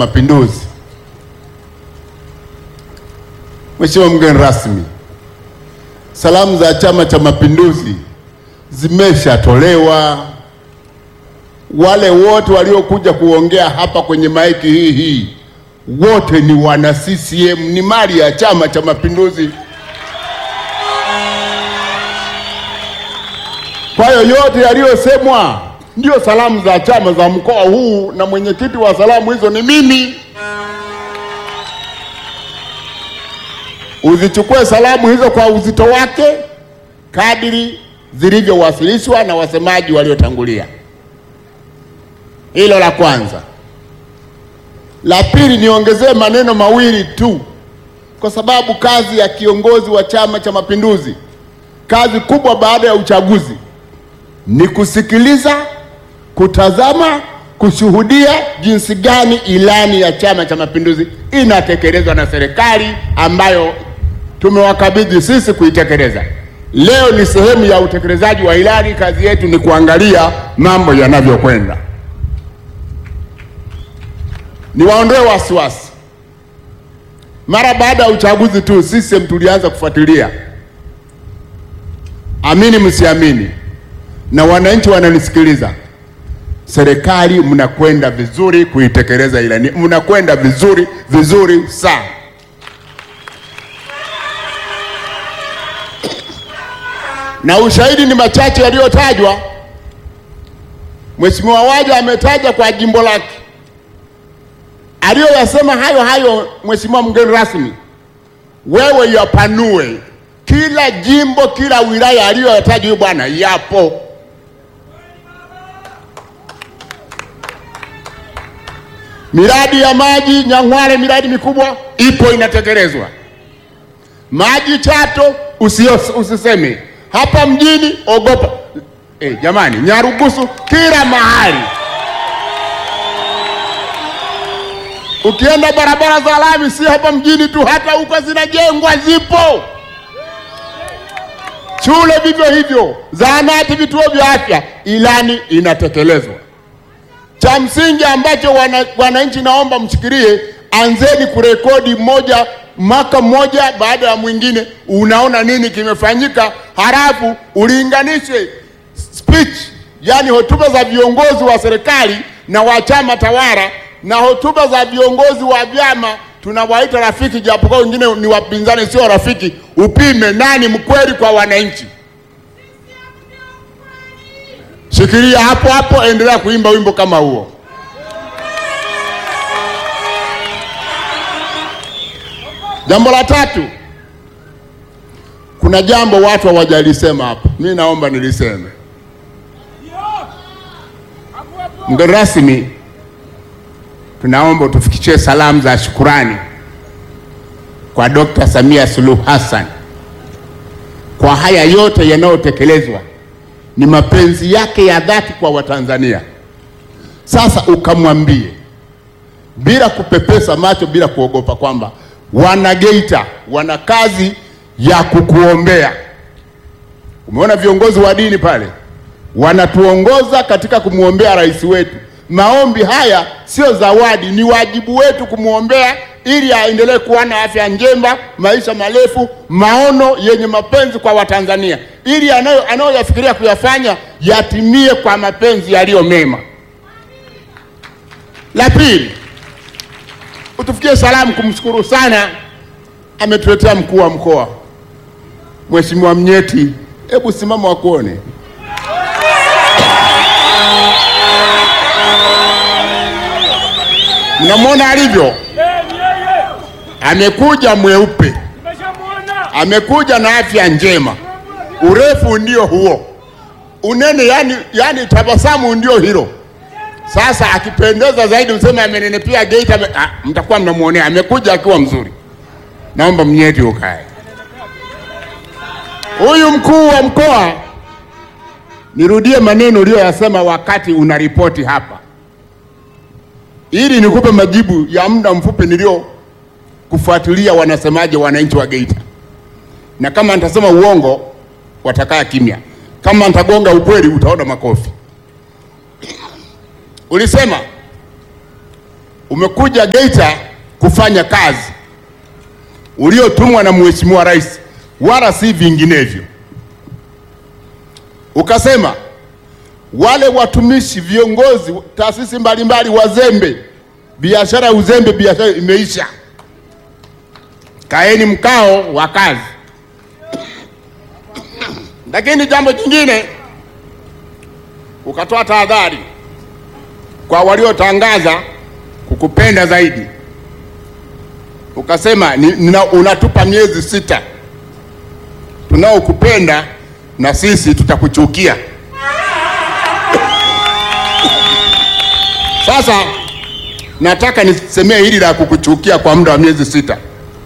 Mapinduzi. Mheshimiwa mgeni rasmi, salamu za Chama cha Mapinduzi zimeshatolewa. Wale wote waliokuja kuongea hapa kwenye maiki hii hii wote ni wana CCM, ni mali ya Chama cha Mapinduzi. Kwa hiyo yote yaliyosemwa ndio salamu za chama za mkoa huu, na mwenyekiti wa salamu hizo ni mimi. Uzichukue salamu hizo kwa uzito wake kadiri zilivyowasilishwa na wasemaji waliotangulia. Hilo la kwanza. La pili, niongezee maneno mawili tu, kwa sababu kazi ya kiongozi wa Chama cha Mapinduzi, kazi kubwa baada ya uchaguzi ni kusikiliza, kutazama, kushuhudia jinsi gani ilani ya Chama cha Mapinduzi inatekelezwa na serikali ambayo tumewakabidhi sisi kuitekeleza. Leo ni sehemu ya utekelezaji wa ilani. Kazi yetu ni kuangalia mambo yanavyokwenda. Niwaondoe wasiwasi. Mara baada ya uchaguzi tu CCM tulianza kufuatilia, amini msiamini, na wananchi wananisikiliza, serikali mnakwenda vizuri kuitekeleza ilani, mnakwenda vizuri vizuri sana. na ushahidi ni machache yaliyotajwa. Mheshimiwa Waja ametaja kwa jimbo lake aliyoyasema hayo hayo. Mheshimiwa mgeni rasmi, wewe yapanue kila jimbo, kila wilaya aliyoyataja huyo bwana, yapo. Miradi ya maji Nyang'hwale, miradi mikubwa ipo inatekelezwa. Maji Chato usio, usiseme hapa mjini ogopa. Eh, jamani, Nyarugusu kila mahali. Ukienda barabara za lami, si hapa mjini tu, hata huko zinajengwa, zipo. Shule vivyo hivyo, zahanati, vituo vya afya, ilani inatekelezwa. Cha msingi ambacho wananchi, naomba mshikilie, anzeni kurekodi moja mwaka mmoja baada ya mwingine, unaona nini kimefanyika, halafu ulinganishe speech, yani hotuba za viongozi wa serikali na wa chama tawala na hotuba za viongozi wa vyama tunawaita rafiki, japokuwa wengine ni wapinzani, sio rafiki. Upime nani mkweli kwa wananchi. Shikilia hapo hapo, endelea kuimba wimbo kama huo. Jambo la tatu, kuna jambo watu hawajalisema hapa, mi naomba niliseme. Mgeni rasmi, tunaomba utufikishie salamu za shukurani kwa Dkt. Samia Suluhu Hassan kwa haya yote yanayotekelezwa, ni mapenzi yake ya dhati kwa Watanzania. Sasa ukamwambie bila kupepesa macho, bila kuogopa kwamba wana Geita wana kazi ya kukuombea. Umeona viongozi wa dini pale wanatuongoza katika kumwombea rais wetu. Maombi haya sio zawadi, ni wajibu wetu kumwombea ili aendelee kuwa na afya njema, maisha marefu, maono yenye mapenzi kwa Watanzania, ili anayoyafikiria kuyafanya yatimie kwa mapenzi yaliyo mema. La pili, utufikie salamu kumshukuru sana, ametuletea mkuu wa mkoa Mheshimiwa Mnyeti. Hebu simama wakuone. Mnamwona alivyo, amekuja mweupe, amekuja na afya njema, urefu ndio huo, unene yani, yani tabasamu ndio hilo. Sasa akipendeza zaidi mseme amenenepia Geita, ah, mtakuwa mnamwonea. Amekuja akiwa mzuri. Naomba Mnyeti ukae. Huyu mkuu wa mkoa, nirudie maneno uliyoyasema wakati unaripoti hapa, ili nikupe majibu ya muda mfupi nilio kufuatilia wanasemaje wananchi wa Geita, na kama nitasema uongo watakaa kimya, kama nitagonga ukweli utaona makofi. Ulisema umekuja Geita kufanya kazi uliotumwa na Mheshimiwa Rais, wala si vinginevyo. Ukasema wale watumishi, viongozi, taasisi mbalimbali wazembe, biashara ya uzembe, biashara imeisha, kaeni mkao wa kazi. Lakini jambo jingine, ukatoa tahadhari kwa waliotangaza kukupenda zaidi, ukasema ni, nina, unatupa miezi sita, tunaokupenda na sisi tutakuchukia. Sasa nataka nisemee hili la kukuchukia kwa muda wa miezi sita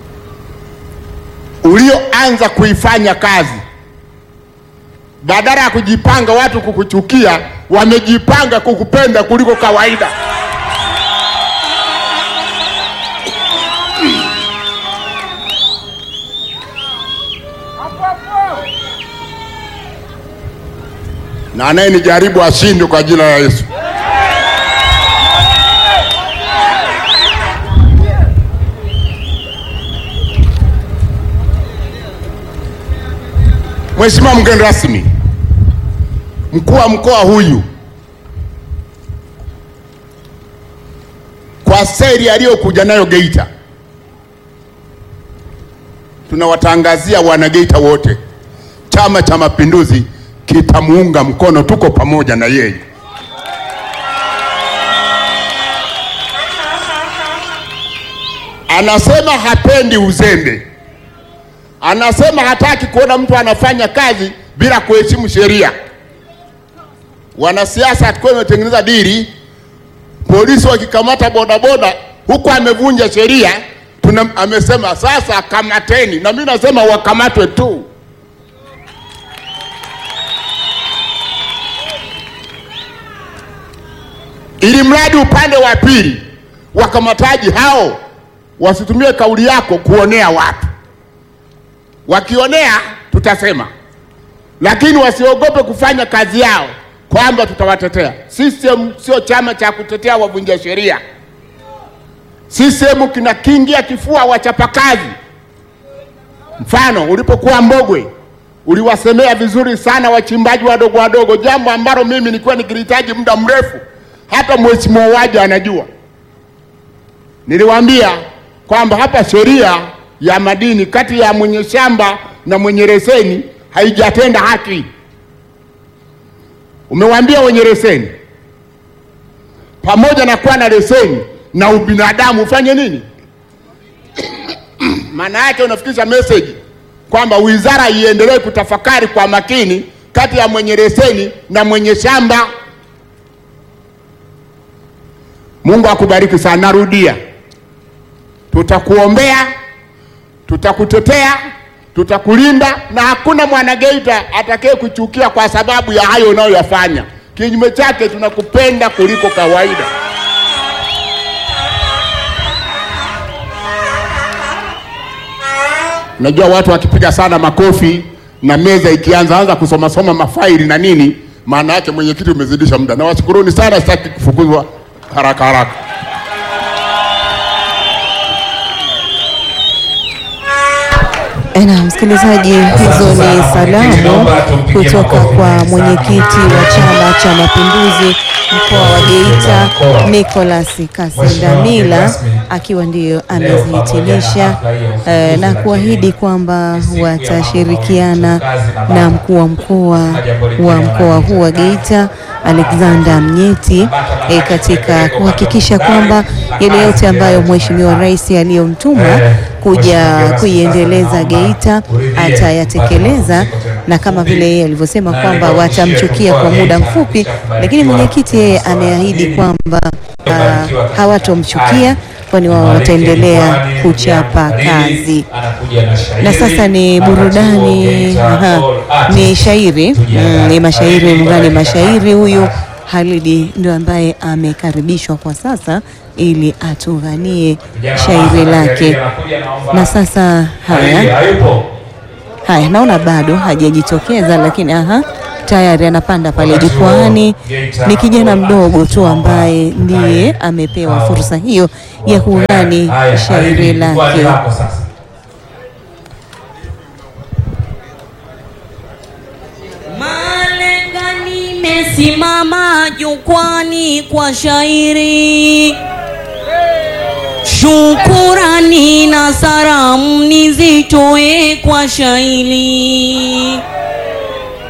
ulioanza kuifanya kazi, badala ya kujipanga watu kukuchukia, wamejipanga kukupenda kuliko kawaida. na anayenijaribu ashindwe kwa jina la Yesu. Mheshimiwa mgeni rasmi, mkuu wa mkoa huyu kwa seri aliyokuja nayo Geita, tunawatangazia wana Geita wote, Chama cha Mapinduzi kitamuunga mkono, tuko pamoja na yeye. Anasema hapendi uzembe, anasema hataki kuona mtu anafanya kazi bila kuheshimu sheria. Wanasiasa hatakuwa imetengeneza dili, polisi wakikamata bodaboda huku amevunja sheria, tuna amesema sasa kamateni, na mimi nasema wakamatwe tu. ili mradi upande wa pili wakamataji hao wasitumie kauli yako kuonea watu. Wakionea tutasema, lakini wasiogope kufanya kazi yao kwamba tutawatetea. CCM sio chama cha kutetea wavunja sheria. CCM kinakingia kifua wachapakazi. Mfano, ulipokuwa Mbogwe uliwasemea vizuri sana wachimbaji wadogo wadogo, jambo ambalo mimi nilikuwa nikilihitaji muda mrefu hata mheshimiwa Waja anajua. Niliwaambia kwamba hapa sheria ya madini kati ya mwenye shamba na mwenye leseni haijatenda haki. Umewaambia wenye leseni, pamoja na kuwa na leseni na ubinadamu ufanye nini? Maana yake unafikisha message kwamba wizara iendelee kutafakari kwa makini kati ya mwenye leseni na mwenye shamba. Mungu akubariki sana. Narudia, tutakuombea, tutakutetea, tutakulinda na hakuna mwanageita atakaye kuchukia kwa sababu ya hayo unayoyafanya. Kinyume chake, tunakupenda kuliko kawaida. Najua watu wakipiga sana makofi na meza ikianza anza kusoma soma mafaili na nini, maana yake mwenyekiti umezidisha muda. Nawashukuruni sana, sitaki kufukuzwa haraka haraka. Na msikilizaji, hizo ni salamu kutoka kwa mwenyekiti wa Chama cha Mapinduzi mkoa wa Geita Nicholas Kasendamila akiwa ndiyo amezihitimisha eh, na kuahidi kwamba watashirikiana na mkuu wa mkoa wa mkoa huu wa Geita Alexander Mnyeti eh, katika kuhakikisha kwamba yale yote ambayo Mheshimiwa Rais aliyomtuma kuja kuiendeleza Geita atayatekeleza, na kama vile yeye alivyosema kwamba watamchukia kwa muda mfupi, lakini mwenyekiti yeye ameahidi kwamba uh, hawatomchukia kwani wao wataendelea kuchapa kazi. Na sasa ni burudani, aha, ni shairi mm, ni mashairi mgani mashairi huyu Halidi ndio ambaye amekaribishwa kwa sasa ili atughanie shairi lake. Na sasa haya haya, naona bado hajajitokeza, lakini aha, tayari anapanda pale jukwaani. Ni kijana mdogo tu ambaye ndiye amepewa fursa hiyo ya kughani shairi lake. Malenga nimesimama jukwani kwa shairi, shukurani na salamu nizitoe kwa shairi.